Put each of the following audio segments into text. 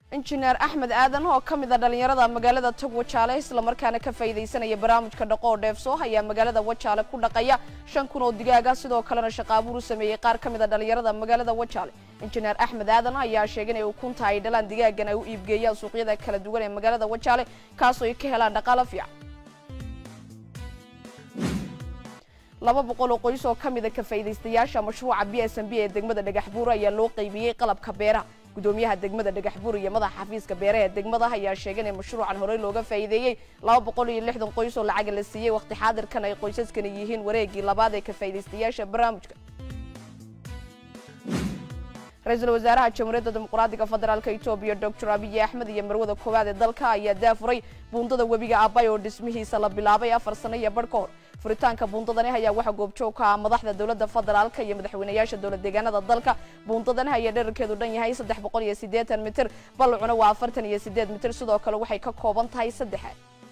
injineer axmed aadan oo ka mid a dhallinyarada magaalada tog wajaale islamarkaana ka faa'iidaysanaya barnaamijka dhaqo oo dheefsoo ayaa magaalada wajaale ku dhaqaya shan kun oo digaaga sidoo kalena shaqaabuur u sameeyey qaar ka mid a dhallinyarada magaalada wajaale injineer axmed aadan ayaa sheegay inay ukunta ay dhalaan digaagan ay u iibgeeyaan suuqyada kala duwan ee magaalada wajaale kaasoo ay ka helaan dhaqaalo fiican laba boqol oo qoys oo ka mid a ka faa'iidaystayaasha mashruuca b s m b ee degmada dhagaxbuur ayaa loo qaybiyey qalabka beeraha gudoomiyaha degmada dhagaxbuur iyo madaxa xafiiska beeraha ee degmada ayaa sheegay in mashruucan horey looga faa'iideeyey laba boqol iyo lixdan qoys oo lacaga la siiyey waqti xaadirkan ay qoysaskani yihiin wareegii labaad ee ka faa'iidaystayaasha barnaamijka ra-iisul wasaaraha jamhuuriyadda dimuqraadiga federaalka etoobiya doctor abiy axmed iyo marwada koowaad ee dalka ayaa daafuray buundada webiga abay oo dhismihiisa la bilaabay afar sano iyo badh ka hor furitaanka buundadani ayaa waxaa goobjoog ka ah madaxda dowladda federaalka iyo madaxweynayaasha dowlad deegaanada dalka buundadani ayaa dherarkeedu dhan yahay saddex boqol iyo siddeetan mitir ballacuna waa afartan iyo siddeed mitir sidoo kale waxay ka kooban tahay saddexa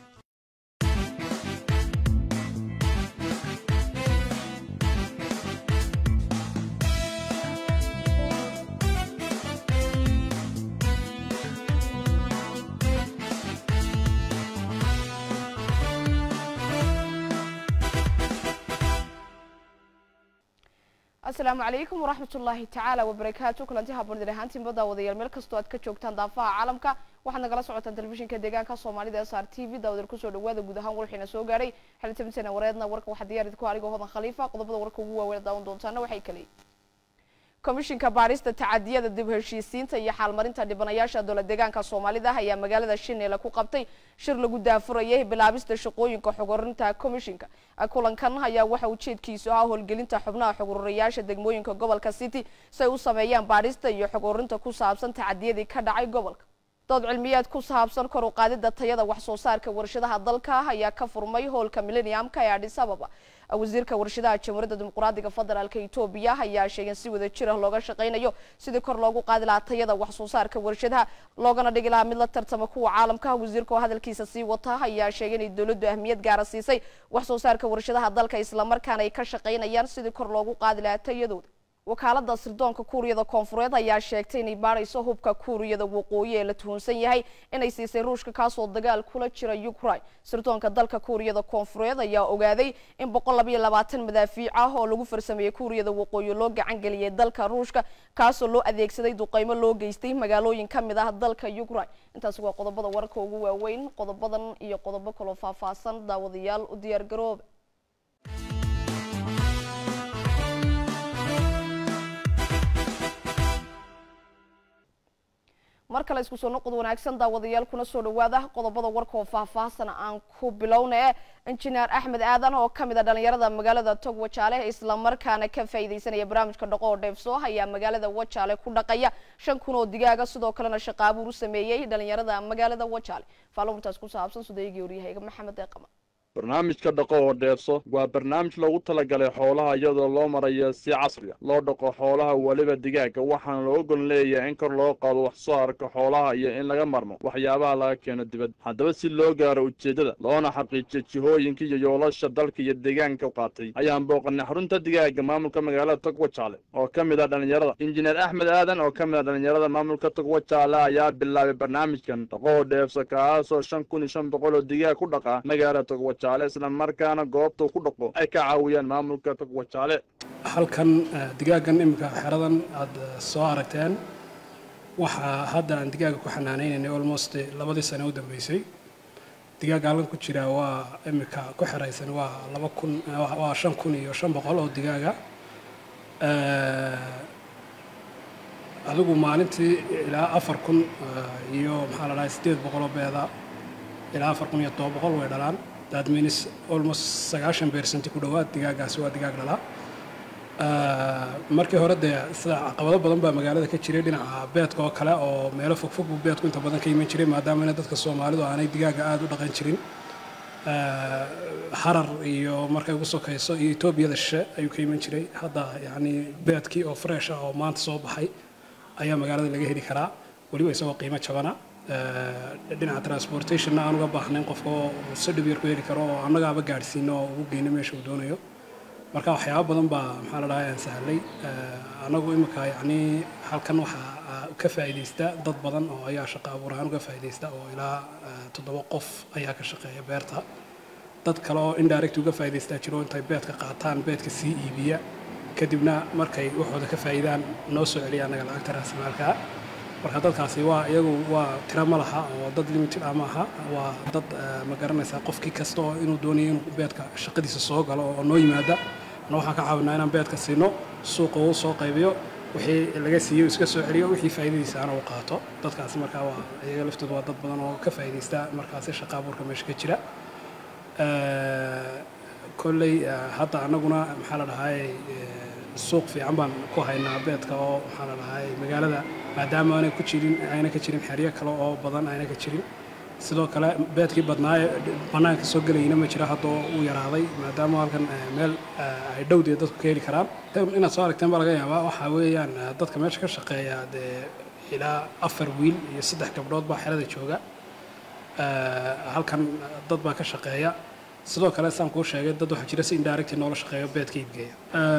asalaamu calaykum waraxmat ullaahi tacaala wabarakaatu kulanti haboondir ahaantiinba daawadayaal meel kastoo aad ka joogtaan daafaha caalamka waxaad nagala socotaan telefishinka deegaanka soomaalida s r t v daawadeer kusoo dhawaada guud ahaan warxiina soo gaadhay xilitabintana wareedna warka waxaa diyaar idinku anigoo hodan khaliifa qodobada warka ugu waaweyn daawan doontaana waxay kaleeyiin komishinka baarista tacadiyada dib heshiisiinta iyo xaalmarinta dhibanayaasha dowlad deegaanka soomaalida ayaa magaalada shineele ku qabtay shir lagu daafurayay bilaabista shaqooyinka xogorinta komishinka kulankan ayaa waxa ujeedkiisu ahaa howlgelinta xubnaha xogururayaasha degmooyinka gobolka city si ay u sameeyaan baarista iyo xogorinta ku saabsan tacadiyadii ka dhacay gobolka dood cilmiyeed ku saabsan kor u qaadida tayada wax soo saarka warshadaha dalka ayaa ka furmay howlka millenniumka ee adis ababa wasiirka warshadaha jamhuuriyadda dimuqraadiga federaalka etoobiya ayaa sheegay si wada jir ah looga shaqaynayo sidii kor loogu qaadi lahaa tayada wax soo saarka warshadaha loogana dhigi lahaa mid la tartama kuwa caalamka wasiirka oo hadalkiisa sii wata ayaa sheegay inay dowladdu ahmiyad gaara siisay wax soo saarka warshadaha dalka islamarkaana ay ka shaqaynayaan sidii kor loogu qaadi lahaa tayadooda wakaalada sirdoonka kuuriyada koonfureed ayaa sheegtay inay baadhayso hubka kuuriyada waqooyi ee la tuhunsan yahay inay siisay ruushka kaasoo dagaal kula jira ukraine sirdoonka dalka kuuriyada koonfureed ayaa ogaaday in boqol labayo labaatan madaafiic ah oo lagu farsameeyey kuuriyada waqooyi loo gacan geliyay dalka ruushka kaasoo loo adeegsaday duqeymo loo geystay magaalooyin ka mid ah dalka ukraine intaasi waa qodobada wararka ugu waaweyn qodobadan iyo qodobo kaloo faahfaahsan daawadayaal u diyaar garooba mar kale isku soo noqod wanaagsan daawadayaal kuna soo dhawaada qodobada warka oo faahfaahsan aan ku bilowna injineer axmed aadan oo ka mid a dhallinyarada magaalada tog wajaale islamarkaana ka faa'iidaysanaya barnaamijka dhaqo oo dheefsoo ayaa magaalada wajaale ku dhaqaya shan kun oo digaaga sidoo kalena shaqaabuur u sameeyey dhallinyarada magaalada wajaale faalowrtaas ku saabsan sudaygii waryahayga maxamed eeqama barnaamijka dhaqo oo dheefso waa barnaamij loogu talagalay xoolaha iyadoo loo marayo si casriya loo dhaqo xoolaha weliba digaaga waxaana loo gol leeyahay in kor loo qaado wax soo arka xoolaha iyo in laga marmo waxyaabaha laga keeno dibadda haddaba si loo gaaro ujeeddada loona xaqiijiyo jihooyinka iyo yoolasha dalka iyo deegaanka qaatay ayaan booqanay xarunta digaaga maamulka magaalada togwajaale oo ka mid ah dhallinyarada injineer axmed aadan oo ka mid ah dhallinyarada maamulka togwajaale ayaa bilaabay barnaamijkan dhaqo oo dheefso kaasoo shan kun iyo shan boqol oo digaag ku dhaqa magaalada togwajaale isla markaana goobtuu ku dhaqo ay ka caawiyaan maamulka togwajaale halkan digaagan iminka xeradan aada soo aragteen waxaa hadda aan digaaga ku xanaanaynayna almost labadii sane u dambeysay digaaga halkan ku jira waa iminka ku xeraysan waa laba kun waa shan kun iyo shan boqol oo digaaga adigu maalintii ilaa afar kun iyo maxaa la dhahay siddeed boqoloo beeda ilaa afar kun iyo toban boqol way dhalaan that means almost sagaashan percent ku dhowaad digaagaasi waa digaag dhalaa markii hore dee sida caqabado badan baa magaalada ka jiray dhinaca beedka oo kale oo meelo fogfog buu beedku inta badan ka iman jiray maadaamana dadka soomaalidu aanay digaaga aada u dhaqan jirin harar iyo markay ugu sokayso iyo etoobiyada shishe ayuu ka iman jiray hadda yacni beedkii oo fresh ah oo maanta soo baxay ayaa magaalada laga heli karaa weliba isagoo qiimo jabana dhinaca transportationna aan uga baahnayn qofka oo si dhib yar ku heli karo oo annagaaba gaadhsiino oo ugu geyno meesha uu doonayo marka waxyaaba badan baa maxaa la dhahaa aan sahlay anagu imika yacni halkan waxaa ka faa'iidaysta dad badan oo ayaa shaqo abuur ahaan uga faa'iidaysta oo ilaa toddoba qof ayaa ka shaqeeya beerta dad kale oo indirect uga faa'iidaystaa jiro intay beedka qaataan beedka sii iibiya kadibna markay waxooda ka faa'iidaan noo soo celiya annaga lacagta raasimaalka marka dadkaasi waa iyagu waa tira ma laha oo dad limited ah maaha waa dad ma garanaysaa qofkii kasta oo inuu doonayo inuu beedka shaqadiisa soo galo oo noo yimaada ana waxaan ka caawinaa inaan beedka siino suuqa uu soo qaybiyo wixii laga siiyo iska soo celiyo wixii faa'iidadiisa ana uu qaato dadkaasi markaa waa iyaga laftooda waa dad badan oo ka faa'iidaysta markaasi shaqa abuurka meesha ka jira kolley hadda annaguna maxaa la dhahay suuq fiican baan ku haynaa beedka oo maxaa la dhahay magaalada maadaama aanay ku jirin ayna ka jirin xeryo kale oo badan ayna ka jirin sidoo kale beedkii badnaaye bannaanka soo gelayna ma jira haddoo uu yaraaday maadaama halkan meel ay dhowdee dadku ka heli karaan inaad soo aragteen baa laga yaabaa waxaa weeyaan dadka meesha ka shaqeeya dee ilaa afar wiil iyo saddex gabdhood baa xerada jooga halkan dad baa ka shaqeeya sidoo kale saan kuu sheegay dad waxaa jira si indirect noola shaqeeyo beedka iibgeeya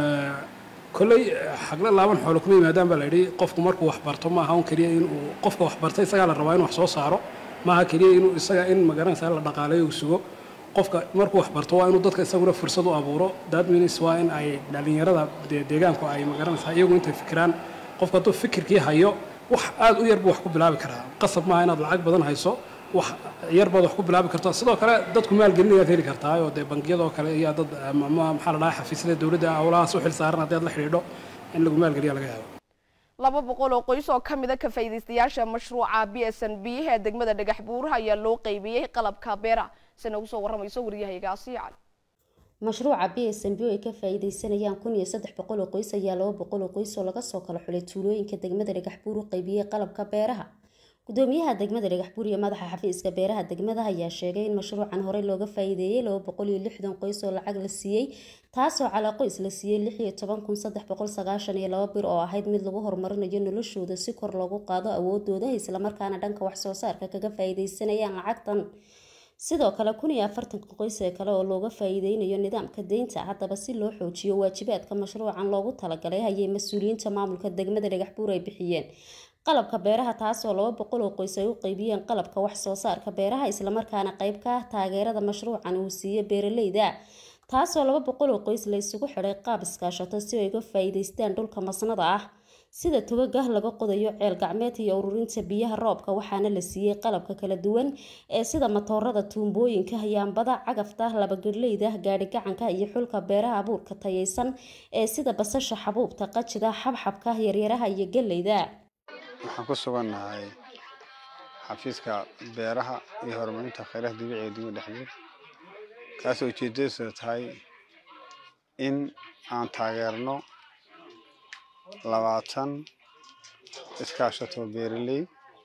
kolley xagla laaban xoolo kuma yimaadaan baa la yidhi qofku markuu wax barto maaha un keliya inuu qofka wax bartay isagaa la rabaa inuu wax soo saaro maaha keliya inuu isaga in magaranaysa la dhaqaaleeyo uu sugo qofka markuu wax barto waa inuu dadka isaguna fursad u abuuro that means waa in ay dhalinyarada deegaanku ay magaranaysaa iyagu intay fikiraan qofka hadduu fikirkii hayo wax aad u yar buu wax ku bilaabi karaa qasab maaha inaad lacag badan hayso wax yar baad wax ku bilaabi karto sidoo kale dadku maalgelin ayaad heli kartaa oo dee bangiyadoo kale iyo dad ama maxaa la dhahaa xafiisyada dowladda howlahaas u xil saaran haddii aad la xidhiidho in lagu maalgeliya laga yaabo laba boqol oo qoys oo ka mid a ka faa'iidaystayaasha mashruuca b s n b ee degmada dhagax buuraha ayaa loo qaybiyey qalabka beeraha si nagu soo warramayso waryahayaga asiya cali mashruuca b s n b oo ay ka faa'iidaysanayaan kun iyo saddex boqol oo qoys ayaa laba boqol oo qoys oo laga soo kala xulay tuulooyinka degmada dhagax buur u qaybiyey qalabka beeraha gudoomiyaha degmada dhagax buur iyo madaxa xafiiska beeraha degmada ayaa sheegay in mashruucan horey looga faa'iideeyey laba boqol iyo lixdan qoys oo lacag la siiyey taasoo calaa qoys la siiyey lix iyo toban kun saddex boqol sagaashan iyo laba bir oo ahayd mid lagu horumarinayo noloshooda si kor loogu qaado awoodooda islamarkaana dhanka wax soo saarka kaga faa'iidaysanayaan lacagtan sidoo kale kun iyo afartanka qoys ee kale oo looga faa'iideynayo nidaamka deynta haddaba si loo xoojiyo waajibaadka mashruucan loogu talagalay ayay mas-uuliyiinta maamulka degmada dhagax buur ay bixiyeen qalabka beeraha taasoo laba boqol oo qoys ay u qaybiyeen qalabka wax soo saarka beeraha islamarkaana qayb ka ah taageerada mashruucan uu siiyo beeraleyda taasoo laba boqol oo qoys la isugu xidhay qaab iskaashato si ay uga faa'iidaystaan dhulka masnada ah sida togagah laga qodayo ceel gacmeed iyo ururinta biyaha roobka waxaana la siiyey qalabka kala duwan ee sida matoorada tuumbooyinka yaambada cagafta labagedhleyda gaadhi gacanka iyo xulka beeraha abuurka tayaysan ee sida basasha xabuubta qajida xabxabka yaryaraha iyo galleyda waxaan ku sugannahay xafiiska beeraha iyo horumarinta kheyraha dabiiciga ee degmada dhexdeed kaasoo ujeedadiisu tahay in aan taageerno labaatan iskaashato beeraley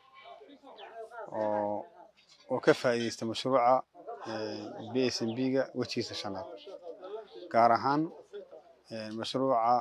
oo oo ka faa'iideysta mashruuca b s m b-ga wejigiisa shanaad gaar ahaan mashruuca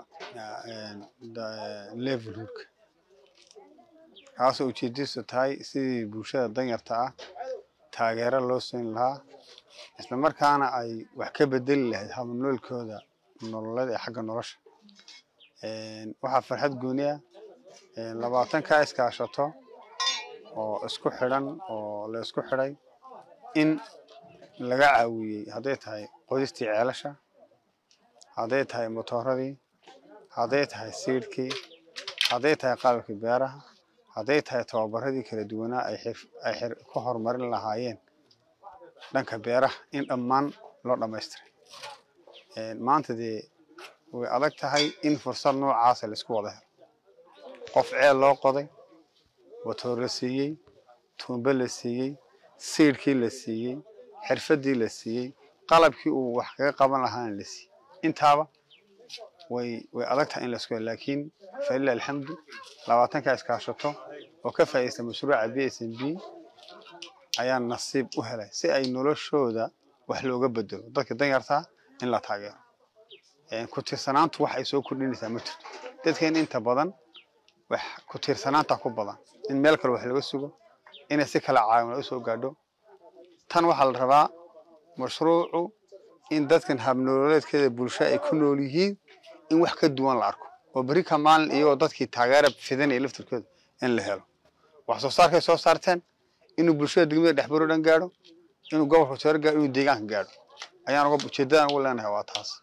levelhoodka kaasoo ujeedadiisu tahay sidii bulshada danyarta ah taageero loo siin lahaa islamarkaana ay wax ka bedeli lahayd habnoolkooda nololeed ee xagga nolosha waxaa farxad gooni ah labaatan kaa iskaashato oo isku xidhan oo la isku xidhay in laga caawiyey hadday tahay qodistii ceelasha hadday tahay motooradii hadday tahay siidhkii hadday tahay qalabkii beeraha hadday tahay tababaradii kala duwanaa ay ku horumarin lahaayeen dhanka beeraha in dhammaan loo dhammaystiray maanta dee way adag tahay in fursad noocaasa laisku wada helo qof ceel loo qoday matoor la siiyey tuumbe la siiyey siidhkii la siiyey xirfadii la siiyey qalabkii uu wax kaga qaban lahaana la siiyey intaaba way way adag tahay in laisku helo laakiin falilah alxamdu labaatankaa iskaashato oo ka faa'iidaysta mashruuca b s m b ayaa nasiib u helay si ay noloshooda wax looga bedelo dadka danyartaa in la taageero ku tiirsanaantu wax ay soo kordhinaysaa ma jirto dadkeen inta badan wax ku tiirsanaanta ku badan in meel kale wax laga sugo inay si kala caawin u soo gaadho tan waxaa la rabaa mashruucu in dadkan habnololeedkeeda bulsho ay ku nool yihiin in wax ka duwan la arko oo berri ka maalin iyagoo dadkii taageera fidanaya laftirkooda in la helo wax soo saarkay soo saarteen inuu bulshada degmada dhexbaro dhan gaadho inuu gobolka sare gaadho inuu deegaanka gaadho ayaan uga ujeedadan ugu leenahay waa taas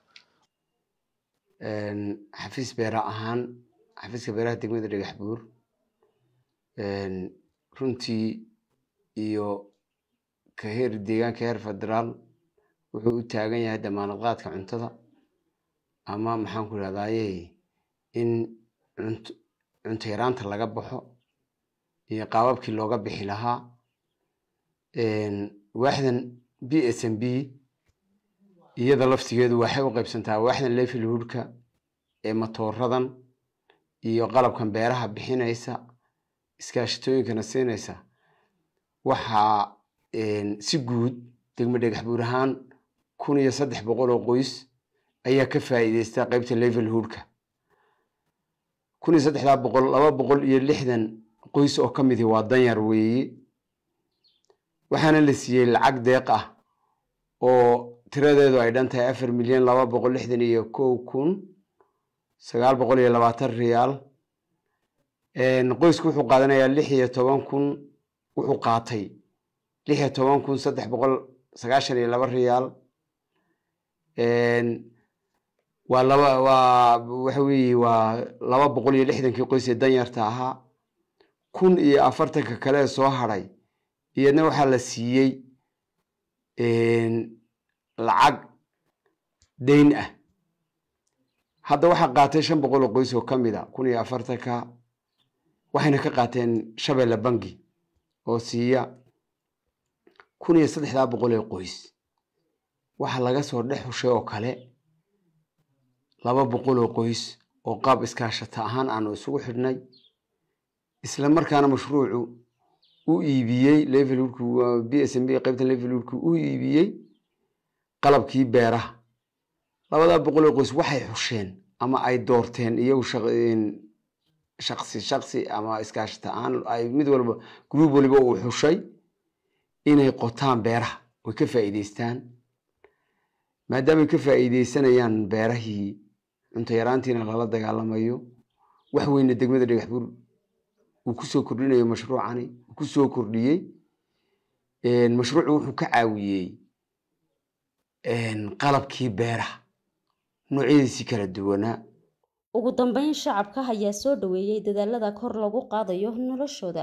xafiis beera ahaan xafiiska beeraha degmada dhagax buur runtii iyo ka heer deegaanka heer federaal wuxuu u taagan yahay damaanad qaadka cuntada ama maxaan ku idhahdaye in cunto cunto yaraanta laga baxo iyo qaababkii looga bixi lahaa waaxdan b s m b iyada laftigeedu waxay u qaybsantaa waaxdan levelhoodka ee matooradan iyo qalabkan beeraha bixinaysa iskaashatooyinkana siinaysa waxaa si guud degmo dhagax buur ahaan kun iyo saddex boqol oo qoys ayaa ka faa'iideysta qaybta levelhoodka kun iyo saddexdaa boqol laba boqol iyo lixdan qoys oo ka midi waa danyar weeye waxaana la siiyey lacag deeq ah oo tiradeedu ay dhan tahay afar milyan laba boqol lixdan iyo kow kun sagaal boqol iyo labaatan riyaal qoysku wuxuu qaadanayaa lix iyo toban kun wuxuu qaatay lix iyo toban kun saddex boqol sagaashan iyo laba riyaal waa laba waa waxa weeye waa laba boqol iyo lixdankii qoys ee danyarta ahaa kun iyo afartanka kale ee soo hadhay iyadna waxaa la siiyey lacag dayn ah hadda waxaa qaatay shan boqol oo qoys oo ka mid a kun iyo afartanka waxayna ka qaateen shabeelle bangi oo siiya kun iyo saddexdaa boqol ee qoys waxaa laga soo dhex hushay oo kale laba boqol oo qoys oo qaab iskaashata ahaan aanu isugu xidhnay isla markaana mashruucu u iibiyey levelhoodku b s m b qaybtan levelhoodku u iibiyey qalabkii beeraha labadaa boqol oo qoys waxay xusheen ama ay doorteen iyagu shaqsi shaqsi ama iskaashata ahaan ay mid walba group waliba uu xushay inay qotaan beeraha oy ka faa'iideystaan maadaamay ka faa'iideysanayaan beerahii cunto yaraantiina lala dagaalamayo wax weyna degmada dhagax buur uu kusoo kordhinayo mashruucani uu kusoo kordhiyey mashruucu wuxuu ka caawiyey qalabkii beeraha noocyadiisii kala duwanaa ugu dambeyn shacabka ayaa soo dhaweeyey dadaalada kor lagu qaadayo noloshooda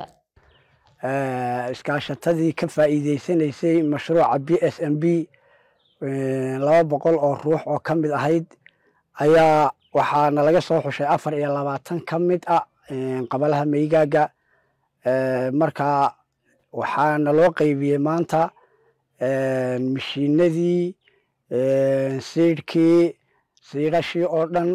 iskaashatadii ka faa'iideysanaysay mashruuca b s m b laba boqol oo ruux oo ka mid ahayd ayaa waxaana laga soo xushay afar iyo labaatan ka mid ah qabalaha meygaaga marka waxaana loo qeybiyey maanta mishiinadii siidhkii siidhashii oo dhan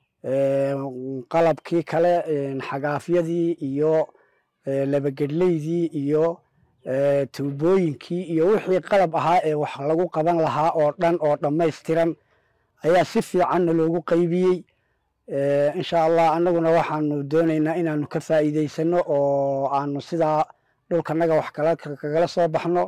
qalabkii kale xagaafyadii iyo labagedleydii iyo tuubooyinkii iyo wixii qalab ahaa ee wax lagu qaban lahaa oo dhan oo dhammaystiran ayaa si fiicanna loogu qaybiyey insha allah annaguna waxaanu doonaynaa inaanu ka faa'iideysano oo aanu sidaa dhulkanaga wax kagala soo baxno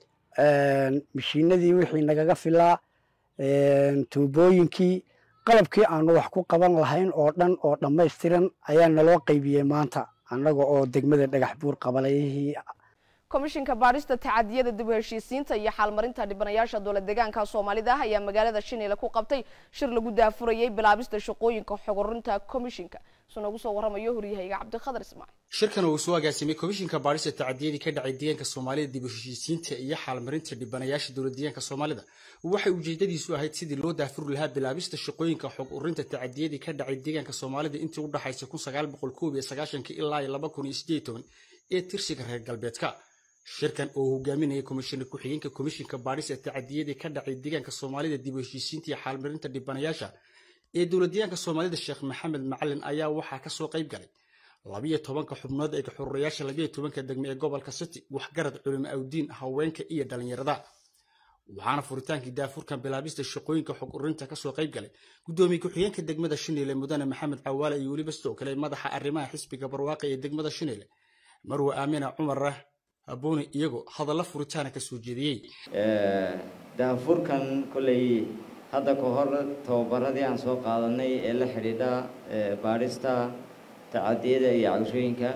mishiinadii wixii nagaga filaa tuubooyinkii qalabkii aanu wax ku qaban lahayn oo dhan oo dhammaystiran ayaa naloo qaybiyey maanta annaga oo degmada dhagax buur qabalayihii komishinka baadhista tacadiyada dib u heshiisiinta iyo xaalmarinta dhibanayaasha dowlad deegaanka soomaalida ah ayaa magaalada shinile ku qabtay shir lagu daafurayay bilaabista shaqooyinka xogorinta komishinka soo noogu soo waramayo horyahayga cabdikhadar ismaaciil shirkan uu soo agaasimay komishinka baadhista tacadiyadii ka dhacay deegaanka soomaalida dib u heshiisiinta iyo xaalmarinta dhibanayaasha dowlad deegaanka soomaalida waxay ujeedadiisu ahayd sidii loo daafuri lahaa bilaabista shaqooyinka xog urinta tacadiyadii ka dhacay deegaanka soomaalida intii u dhaxaysa kun sagaal boqol koob iyo sagaashankii ilaa iyo laba kun iyo sideed toban ee tirsiga reer galbeedka shirkan oo hogaaminayay komishina ku-xigeenka komishinka baadhis ee tacadiyadii ka dhacay deegaanka soomaalida dib u heshiisiinta iyo xaalmarinta dhibanayaasha ee dowlad deegaanka soomaalida sheekh maxamed macalin ayaa waxaa kasoo qayb galay labiyo tobanka xubnood ee xururayaasha labiyo tobanka degme ee gobolka city waxgarad culimo awdiin haweenka iyo dhalinyarada waxaana furitaankii daafurkan bilaabista shaqooyinka xog urinta kasoo qayb galay gudoomiye ku-xigeenka degmada shineele mudane maxamed cawaale iyo weliba sidoo kale madaxa arrimaha xisbiga barwaaqe ee degmada shineele marwe aamina cumar booni iyagoo hadalla furitaana ka soo jeediyey daafurkan kolley hadda ka hor tababaradii aan soo qaadanay ee la xidhiidha baadhista tacadiyada iyo cabashooyinka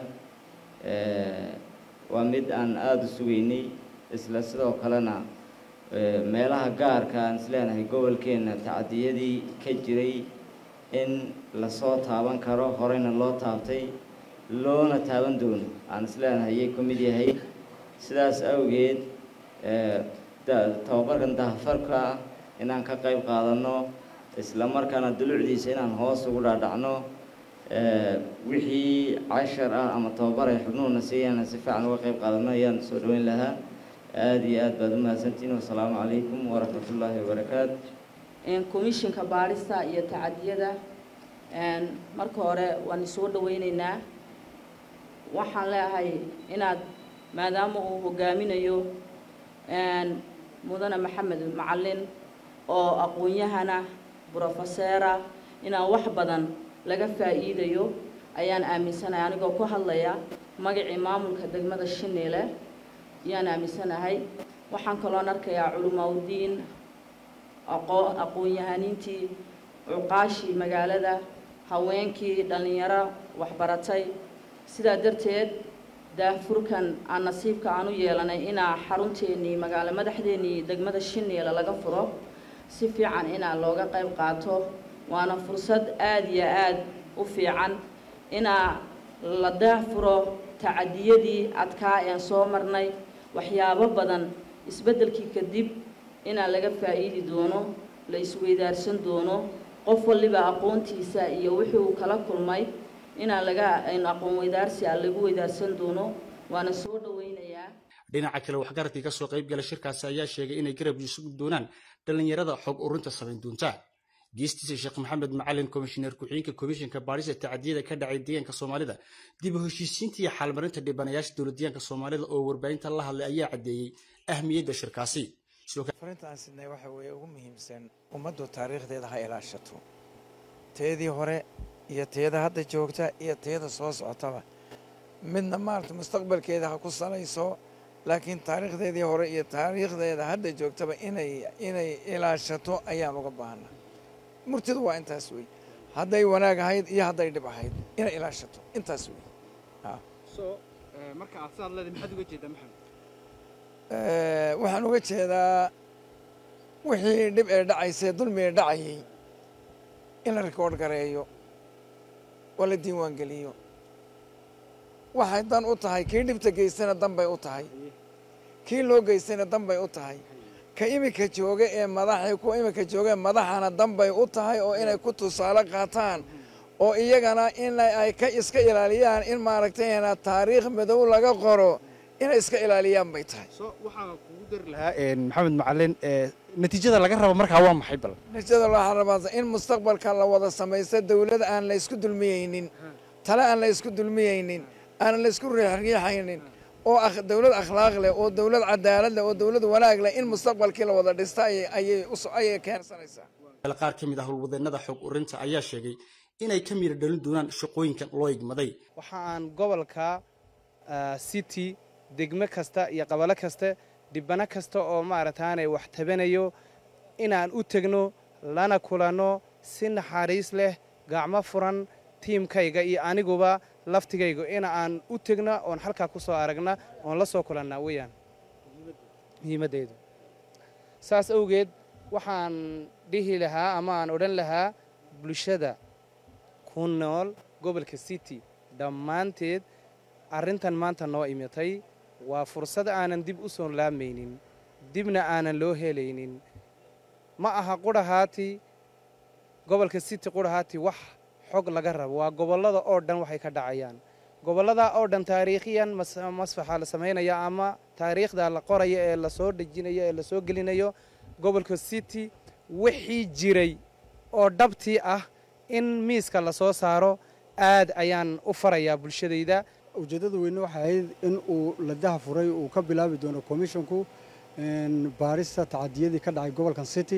waa mid aan aada u sugaynay isla sidoo kalena meelaha gaarka aan isleenahay gobolkeenna tacadiyadii ka jiray in lasoo taaban karo horeyna loo taabtay loona taaban doono aan isleenahay ayay ku mid yahay sidaas awgeed tababarkan dahafarka ah inaan ka qayb qaadanno isla markaana dulucdiisa inaan hoos ugu dhaadhacno wixii cashar ah ama tababar ay xubnuhuna siiyaan si fiican uga qayb qaadanno ayaan soo dhaweyn lahaa aada iyo aad baad umahadsantihiin wasalaamu calaykum waraxmatullaahi wabarakaatu komishinka baadhista iyo tacadiyada marka hore waan isoo dhaweyneynaa waxaan leeahay inaad maadaama uu hogaaminayo mudane maxamed macalin oo aqoon-yahana brofeseera inaan wax badan laga faa'iidayo ayaan aaminsanahay anigoo ku hadlaya magacii maamulka degmada shineele ayaan aaminsanahay waxaan kaloon arkayaa culimaudiin aqoon-yahaniintii cuqaashii magaalada haweenkii dhallinyaro waxbaratay sidaa darteed daafurkan aan nasiibka aan u yeelanay inaa xarunteenii magaalo madaxdeenii degmada shineele laga furo si fiican inaa looga qayb qaato waana fursad aada iyo aada u fiican inaa la daafuro tacadiyadii adkaa een soo marnay waxyaabo badan isbeddelkii kadib inaa laga faa'iidi doono la isweydaarsan doono qof waliba aqoontiisa iyo wixii uu kala kulmay inaa laga aqoon weydaarsi a lagu weydaarsan doono waana soo dhaweynayaa dhinaca kale waxgaradkii kasoo qayb gala shirkaasi ayaa sheegay inay garab isugu doonaan dhallinyarada xog urinta samayn doonta geestiisa sheekh maxamed macalin komishineer ku-xigeenka komishinka baadhista tacadiyada ka dhacay deegaanka soomaalida dib u heshiisiinta iyo xaalmarinta dhibanayaasha dowladdeegaanka soomaalida oo warbaahinta la hadlay ayaa caddeeyey ahmiyadda shirkaasi farinta aan sidnay waxa weeye ugu muhiimsan ummaddu taariikhdeeda ha ilaashato teedii hore iyo teeda hadda joogta iyo teeda soo socotaba midna maarata mustaqbalkeeda ha ku salayso laakiin taariikhdeedii hore iyo taariikhdeeda hadda joogtaba inay inay ilaashato ayaan uga baahana murtidu waa intaas wey hadday wanaag ahayd iyo hadday dhib ahayd inay ilaashato intaas wey marka aad sidaad leedahay maxaad uga jeedaa maxamed waxaan uga jeedaa wixii dhib ee dhacaysee dulmi ee dhacayay in la rikoodh gareeyo oo la diiwaan geliyo waxay dan u tahay kii dhibta geystana dan bay u tahay kii loo geystayna dan bay u tahay ka iminka jooga ee madaxii kuwa iminka jooga ee madaxana dan bay u tahay oo inay ku tusaale qaataan oo iyagana in ay ka iska ilaaliyaan in maaragtayna taariikh madow laga qoro inay iska ilaaliyaan bay tahay waxaan kugu dari lahaa maxamed macalin natiijada laga rabo markaa waa maxay bal natiijada waxaa rabaa in mustaqbalka la wada samaysto dawlad aan la isku dulmiyeynin tale aan la isku dulmiyeynin aan la isku riixriixaynin oo dawlad akhlaaq leh oo dawlad cadaalad leh oo dawlad wanaag leh in mustaqbalkii la wada dhista ayay keensanaysaa qaar ka mid ah howlwadeenada xog urinta ayaa sheegay inay ka mira dhalin doonaan shaqooyinkan loo igmaday waxa aan gobolka city degmo kasta iyo qabalo kasta dhibano kasta oo maaragtaanay wax tabanayo inaan u tegno lana kulanno si naxariis leh gacmo furan tiimkayga iyo aniguba laftigayga in aan u tegno oon halkaa ku soo aragna oon la soo kulannaa weyaan muhiimaddaydu saas awgeed waxaan dhihi lahaa ama aan odhan lahaa bulshada ku nool gobolka city dhammaanteed arrintan maanta noo imitay waa fursad aanan dib u soo laamaynin dibna aanan loo helaynin ma aha qudhahaati gobolka city qudhahaati wax xog laga rabo waa gobollada oo dhan waxay ka dhacayaan gobolladaa oo dhan taariikhiyan masfaxa la samaynaya ama taariikhda la qoraya ee lasoo dhejinayo ee lasoo gelinayo gobolka city wixii jiray oo dhabtii ah in miiska lasoo saaro aad ayaan u farayaa bulshadayda ujeeddada weyne waxay ahayd in uu la daha furay uu ka bilaabi doono komishonku baarista tacadiyadii ka dhacay gobolkan city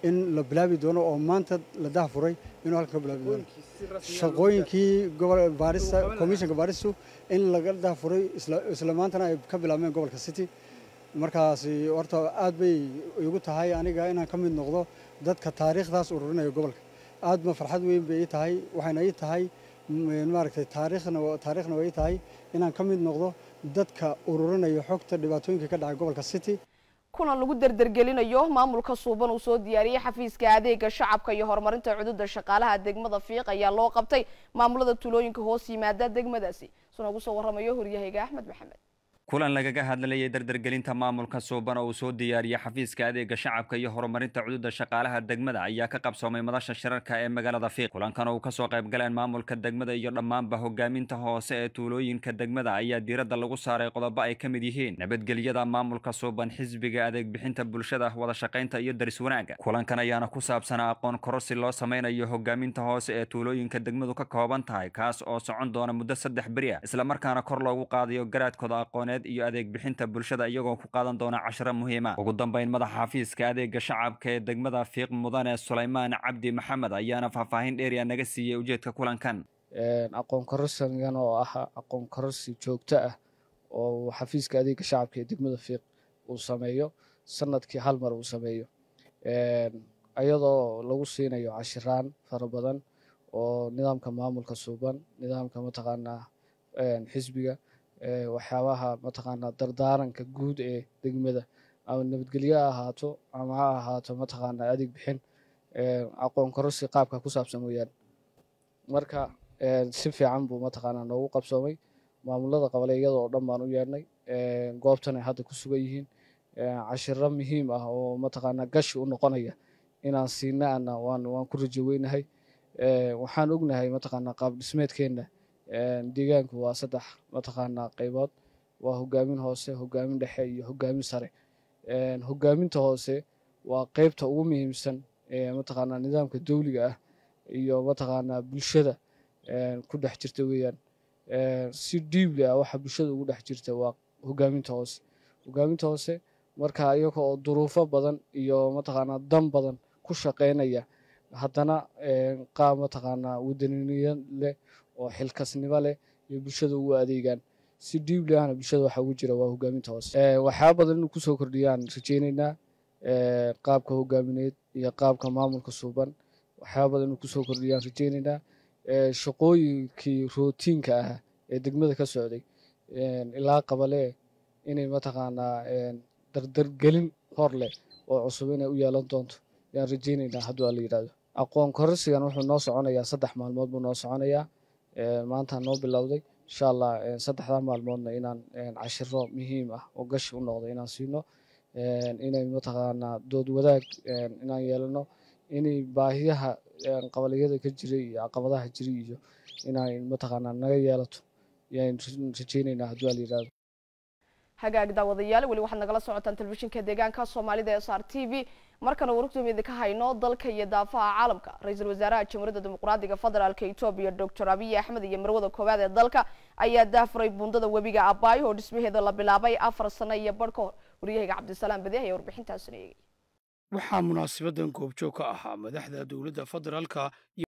in la bilaabi doono oo maanta la dahafuray inuu halkan ka bilaabi doono shaqooyinkii gobol baarista komishanka baaristu in laga dahafuray isla maantana ay ka bilaabmeen gobolka city markaasi horta aad bay igu tahay aniga inaan ka mid noqdo dadka taariikhdaas ururinaya gobolka aad ma farxad weyn bay ii tahay waxayna ii tahay maaragtay taariikhna taariikhna way ii tahay inaan ka mid noqdo dadka ururinaya xogta dhibaatooyinka ka dhacay gobolka city kulan lagu derdergelinayo maamulka suuban uu soo diyaariyey xafiiska adeega shacabka iyo horumarinta cududa shaqaalaha degmada fiiq ayaa loo qabtay maamulada tuulooyinka hoos yimaada degmadaasi soo nagu soo waramayo horyahayga axmed maxamed kulan lagaga hadlayay dardargelinta maamulka suuban oo uu soo diyaariyey xafiiska adeega shacabka iyo horumarinta cududa shaqaalaha degmada ayaa ka qabsoomay madasha shirarka ee magaalada fiiq kulankan oo uu kasoo qayb galeen maamulka degmada iyo dhammaanba hogaaminta hoose ee tuulooyinka degmada ayaa diiradda lagu saaray qodobo ay ka mid yihiin nabadgelyada maamulka suuban xisbiga adeeg bixinta bulshada wada shaqaynta iyo daris wanaagga kulankan ayaana ku saabsanaa aqoon korosi loo sameynayo hogaaminta hoose ee tuulooyinka degmadu ka kooban tahay kaas oo socon doona muddo saddex beri ah islamarkaana kor loogu qaadayo garaadkooda aqooneed iyo adeeg bixinta bulshada iyagoo ku qaadan doona cashiro muhiima ugu dambeyn madaxa xafiiska adeega shacabka ee degmada fiiq mudane sulaymaan cabdi maxamed ayaana faahfaahin dheeriya naga siiyey ujeedka kulankan aqoon kororsigan oo ah aqoon kororsi joogto ah oo xafiiska adeega shacabka ee degmada fiiq uu sameeyo sanadkii hal mar uu sameeyo iyadoo lagu siinayo cashiraan fara badan oo nidaamka maamulka suuban nidaamka mataqaanaa xisbiga waxyaabaha mataqaanaa dardaaranka guud ee degmada ama nabadgelyo ha ahaato ama ha ahaato mataqaanaa adeeg bixin aqoon kororsi qaabka ku saabsan weeyaan marka si fiican buu mataqaanaa noogu qabsoomay maamulada qabaleeyada oo dhan baan u yeedhnay goobtan ay hadda ku sugan yihiin cashiro muhiim ah oo mataqaanaa gashi u noqonaya inaan siina ana waan waan ku rajo weynahay waxaan ognahay mataqaanaa qaab dhismeedkeenna deegaanku waa saddex mataqaanaa qaybood waa hogaamin hoose hogaamin dhexe iyo hogaamin sare hogaaminta hoose waa qeybta ugu muhiimsan ee mataqaanaa nidaamka dowliga ah iyo mataqaanaa bulshada ku dhex jirta weeyaan si dhiibli ah waxa bulshada ugu dhex jirta waa hogaaminta hoose hogaaminta hoose marka iyaga oo duruufo badan iyo mataqaanaa dan badan ku shaqeynaya haddana qaab mataqaanaa wadaniniyad leh oo xilkasnimo leh iyo bulshada ugu adeegaan si dhiibli ahna bulshada waxa ugu jira waa hogaaminta hoose waxyaaba badan inuu kusoo kordhiyaan rajeyneynaa qaabka hogaamineed iyo qaabka maamulka suuban waxyaaba badan inuu kusoo kordhiyaan rajeyneynaa shaqooyinkii rootiinka ah ee degmada ka socday ilaa qabalee inay mataqaanaa dardargelin hor leh oo cusub inay u yeelan doonto yaan rajeyneynaa hadduu ala yidhahdo aqoon kororsigan wuxuu noo soconayaa saddex maalmood buu noo soconayaa maanta noo bilowday insha allah saddexdaa maalmoodna inaan cashiro muhiim ah oo gashi u noqdo inaan siino inay mataqaanaa dood wadaag inaan yeelano inay baahiyaha qabaliyada ka jiray iyo caqabadaha jiray iyo inay mataqaanaa naga yeelato yaan rajeyneynaa hadduu ala yidhahdo hagaag daawadayaal weli waxaad nagala socotaan telefishinka deegaanka soomaalida ee s r t v markana warugtooda idinka hayno dalka iyo daafaha caalamka ra-iisul wasaaraha jamhuuriyadda dimuqraadiga federaalka etoobiya doctor abiy axmed iyo marwada koowaad ee dalka ayaa daafuray buundada webiga abaayo oo dhismaheeda la bilaabay afar sano iyo barh ka hor waryahayga cabdisalaam badi ayaa warbixintaasina eegay waxaa munaasabadan goobjoog ka ahaa madaxda dowladda federaalka